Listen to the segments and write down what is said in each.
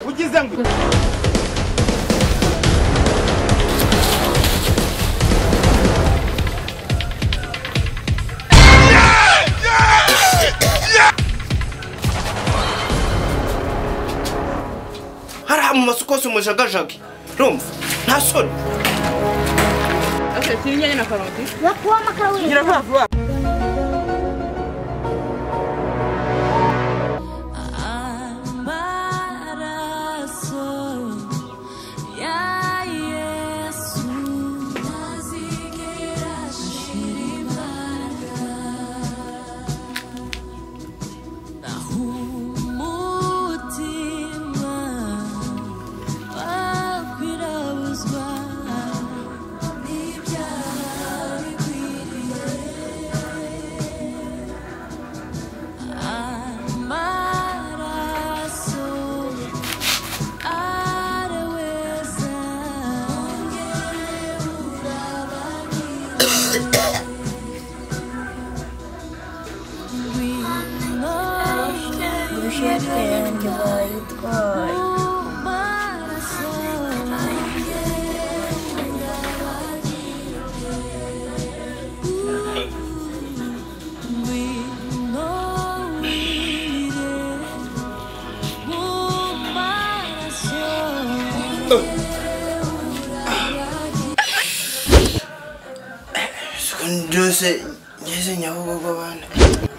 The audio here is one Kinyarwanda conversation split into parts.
Denizden dur. hariya mu masoko hose mujagajage rumva nta soni Okay, turi inyanya na karoti. Nakuama kauli. Ngira vuba vuba. Amaraso ya Yesu mazingira shiri baraka na humutima wakwirabuzwa n'ibyaha bikwiriye Amaraso areweza ongera urabagirane ngwino Ushapenge boyitwaye. mu maraso ongera urabagirane ngwino wire mu maraso byose ngeze nyabugogo abana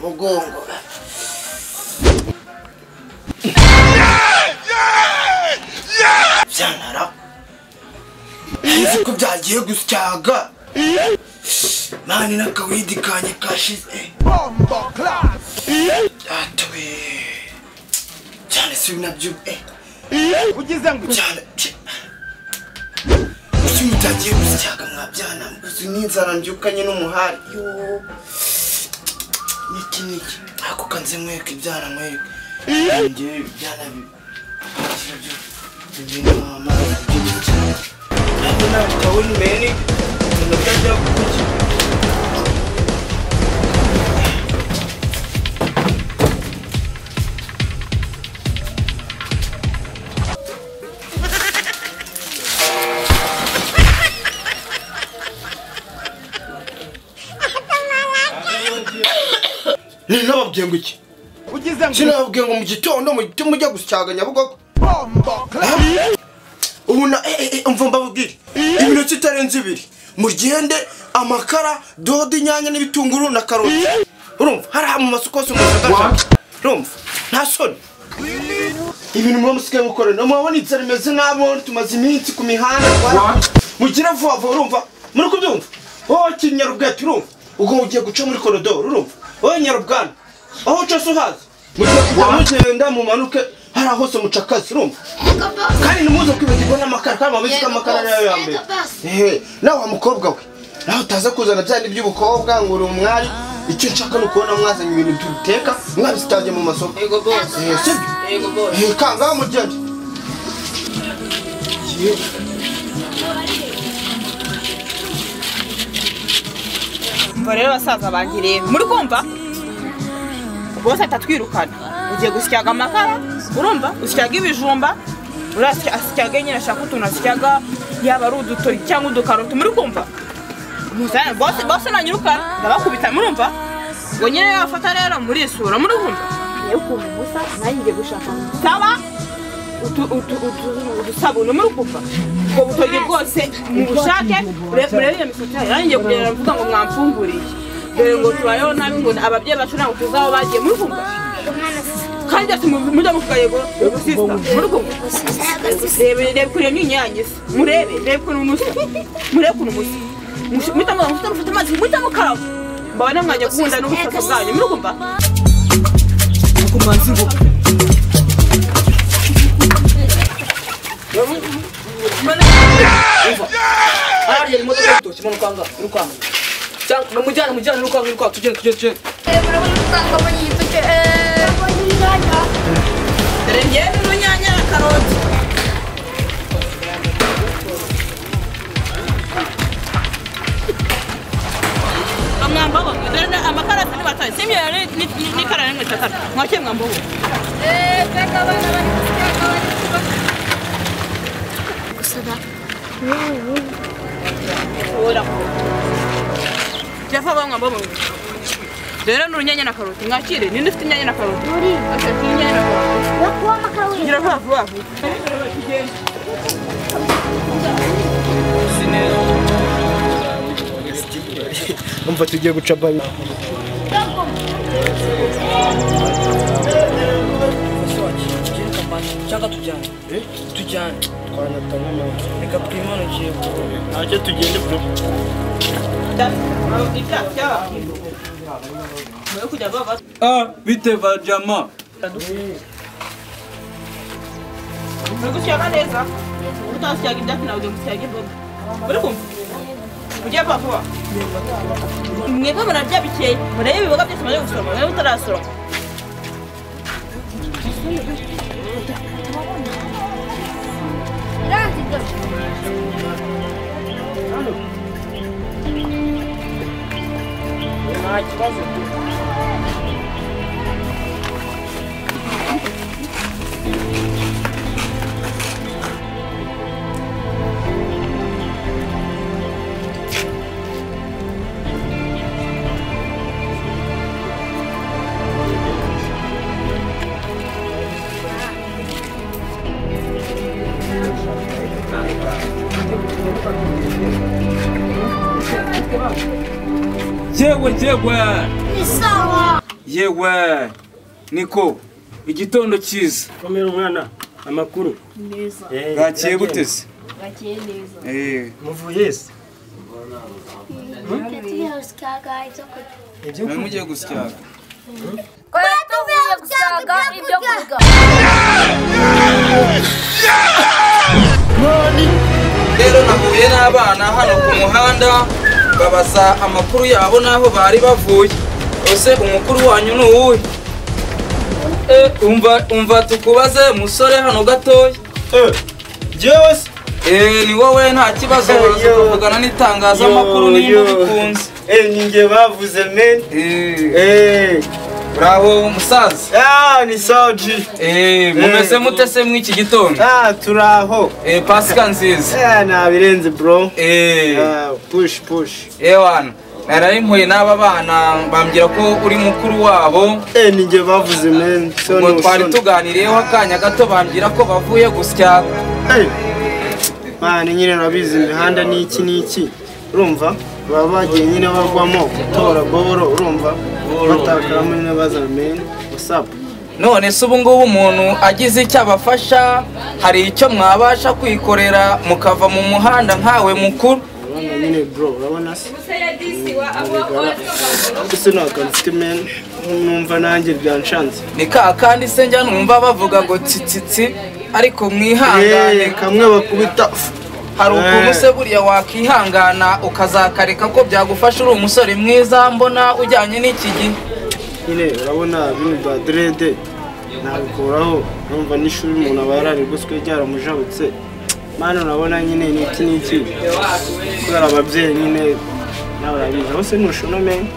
mugongo byantara nzi ko byagiye gusyaga mani n'akawidi kanye kashize Bomba class. byatuwe cyane si nabyo eh Ugizden dur. cyane kuki mutagiye gusyaga mwabyana uzi n'inzara mbyukanye n'umuhari yo niki niki ako kanze mweka ibyana mweka ngewe ibyana bibinamamaabyibicanabonabitawinimeni nabyo kuki ninababwiye ngo iki Ugizden dur. sinababwiye ngo mu gitondo mujye mujya gusyaga nyabugogo Bomba class. ubu na eh, eh, eh, umva mbabwire iminota itarenze ibiri mugende amakara dodo inyanya n'ibitunguru na karoti urumva hariya mu masoko hose mujagajage urumva nta soni ibintu muba musigaye gukorera no murabona inzara imeze nabi tumaze iminsi ku mihanda rwanda mugira vuba vuba urumva muri kubyumva wowe kinyarubwete urumva ubwo mugiye guca muri koridoro urumva wowe nyarubwana aho uca se uhazi mugiye kujya mugenda mumanuke hariya hose muca akazi urumva kandi ntimuze kwibagirwa n'amakara kandi muba muzi ko Yego amakara boss, ariyo ya mbere yego boss. ehe nawe wa mukobwa we nawe utaza kuzana bya bindi by'ubukobwa ngo uri umwari icyo nshaka ni ukubona mwazanye ibintu duteka mwabisitabye mu masoko Ego boss. ehe sibyo Ego boss. ehe kangaho mugende Umva rero basaza bangiriye. Muri kumva? Bose atatwirukana. Ugiye gusyaga amakara, urumva? Usyaga ibijumba. Urasya asyaga nyine ashaka utuntu asyaga yaba ari udutori cyangwa udukaroti muri kumva? Muzana bose bose nanyirukana ndabakubita murumva? Ngo nyine yafata rero murisura muri kumva? Yo kumubusa nanjye gushaka. saba utu- utu- utu- udusabune muri kuva ubwo butoki bwose mubushake murebe iyo misatsi yayo yanjye kugenda mvuga ngo mwamfunguriye dore ngo tubayeho nabi ngo ababyeyi bacu ntabwo tuzi aho bagiye muri kuva kandi ati mu- mujya muvuga yego yego sisita muri kuva reba reba ukuntu iyo myinyange isa murebe reba ukuntu musa murebe ukuntu musa Mush- muhita muvuga ngo mufite mufite amazi muhita mukaba mbabona mwajya guhunda n'ubutaka bwanyu muri kuva hariya iyi modoka y'ibitoki mwana ukanga urukanga cyangwa mujyane mujyane urukanga urukanga tugende tugende tugende dore ngewe n'urunyanya na karoti mwambaho amakara atari bataye si imyeyo n'ikara n'inkweto atatu mwakeye mwambaho mba mu rero ni urunyanya na karoti mwakire ninde ufite inyanya na karoti Muri. afite inyanya na karoti Wakuwa makao ngira vuba vuba umva tugiye guca bayi cyangwa tujyane tujyane reka twimanukire ibyaha by'abakindo mwe kujya baba Ah, bite Vanjama? mwe gusyaga neza utasyaga ibyatsi nawe ujya gusyaga imboga uri kumva ujya vuba vuba mwebwe murarya bikeya murebe ibiboga byose mumaze gusoroma mwe mutarasoroma Yewe yewe ni sawa yewe niko igitondo cyiza komera umwana amakuru bwakiye Eh, biragenda. gute se Eh, muvuye ese tuvuye gusaga ibyo kurya ibyo mwari mugiye gusyaka kora tuvuye gusaga ibyo kurya rero nahuye n'abana hano ku muhanda babaza amakuru yabo n'aho bari bavuye ese umukuru wanyu ni uwuhe e, umva umva tukubaze musore hano gatoya byose Eh, ni wowe nta kibazo waza kuvugana n'itangazamakuru niba bikunze ni njye bavuze meni Eh, Eh, bravo musaza ah, ni soji Eh, mumeze mute se mw'iki gitondo Ah, turaho Eh, pasika nziza Eh, nabirenze bro Eh, Ah, push push ewana nararimpuye n'aba bana bambwira ko uri mukuru wabo Eh, ni njye bavuze meni so ngo no twari so no. tuganiriyeho akanya gato bambwira ko bavuye gusya Eh, mani nyine nabizi imihanda ni iki n'iki urumva baba bagiye nyine bagwamo gutora boboro urumva batakaramo nyine bazana meni wasapu none se ubu ngubu umuntu agize icyo abafasha hari icyo mwabasha kwikorera mukava mu muhanda nkawe mukuru urabona nyine bro urabona se ese nta kantu mfite meni numva nanjye byanshanze ni ka kandi se njya numva bavuga ngo tsitsitsi ariko mwihangane Eh, kamwe bakubita hari ukuntu se buriya wakihangana ukazakareka ko byagufasha uri umusore mwiza mbona ujyanye n'iki gihe nyine urabona bino bya derede nabikuraho numva n'ishuri umuntu aba yararigoswe ryaramujabutse mani urabona nyine ni iki n'iki kubera ababyeyi nyine nawe urabizi aho se ntushona meni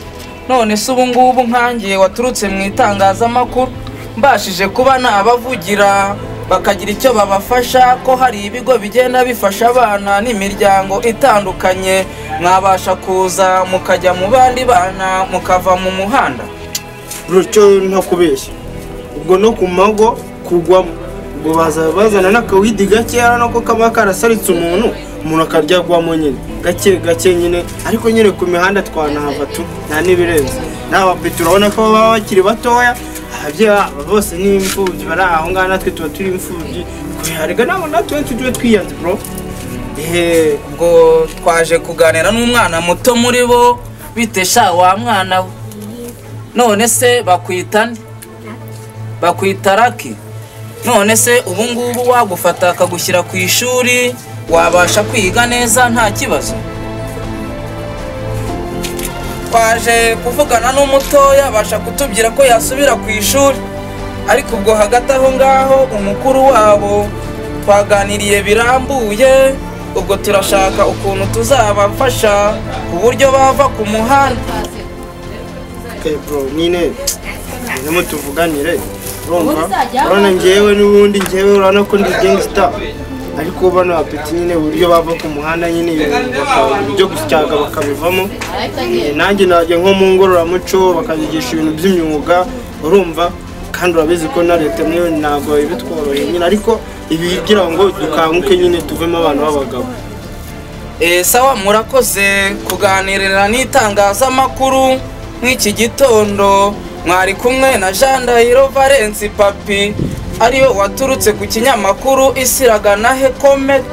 none se ubu ngubu nkangiye waturutse mu itangazamakuru mbashije kuba nabavugira bakagira icyo babafasha ko hari ibigo bigenda bifasha abana n'imiryango itandukanye mwabasha kuza mukajya mu bandi bana mukava mu muhanda rutyo nta kubeshya ubwo no ku mago kugwamo ubwo baza bazana n'akawidi gakeya nako kaba karasaritse umuntu umuntu akaryagwamo nyine gake gake nyine ariko nyine ku mihanda twanahava tu nta n'ibirenze n'abapetu urabona ko baba bakiri batoya ababyeyi babo bose ni imfubyi bari aho ngaho natwe tuba turi imfubyi kubiharega nabo natwe tujye twiyanze bro eheee ubwo twaje kuganira n'umwana muto muri bo bitesha wa mwana we none se bakwita nde bakwita raki none se ubu ngubu wagufata akagushyira ku ishuri wabasha kwiga neza nta kibazo twaje kuvugana n'umutoya abasha kutubwira ko yasubira ku ishuri ariko ubwo hagati aho ngaho umukuru wabo twaganiriye birambuye ubwo turashaka ukuntu tuzabafasha ku buryo bava ku muhanda Okay bro, nyine nyine tuvuganire urumva urabona ngewe n'ubundi ngewe urabona ko ndi gangster ariko bano bapeti nyine uburyo bava ku muhanda nyine bakabona ibyo gusyaga bakabivamo Eh, nanjye najya nko mu ngororamuco bakabigisha ibintu by'imyuga urumva kandi urabizi ko na leta niyo ntabwo ibitworoheye nyine ariko ibi kugira ngo dukanguke nyine tuvemo abantu b'abagabo Eh, sawa murakoze kuganirira n'itangazamakuru nk'iki gitondo mwari kumwe na jean dahiro valence papi ariwe waturutse ku kinyamakuru isiragana hekomet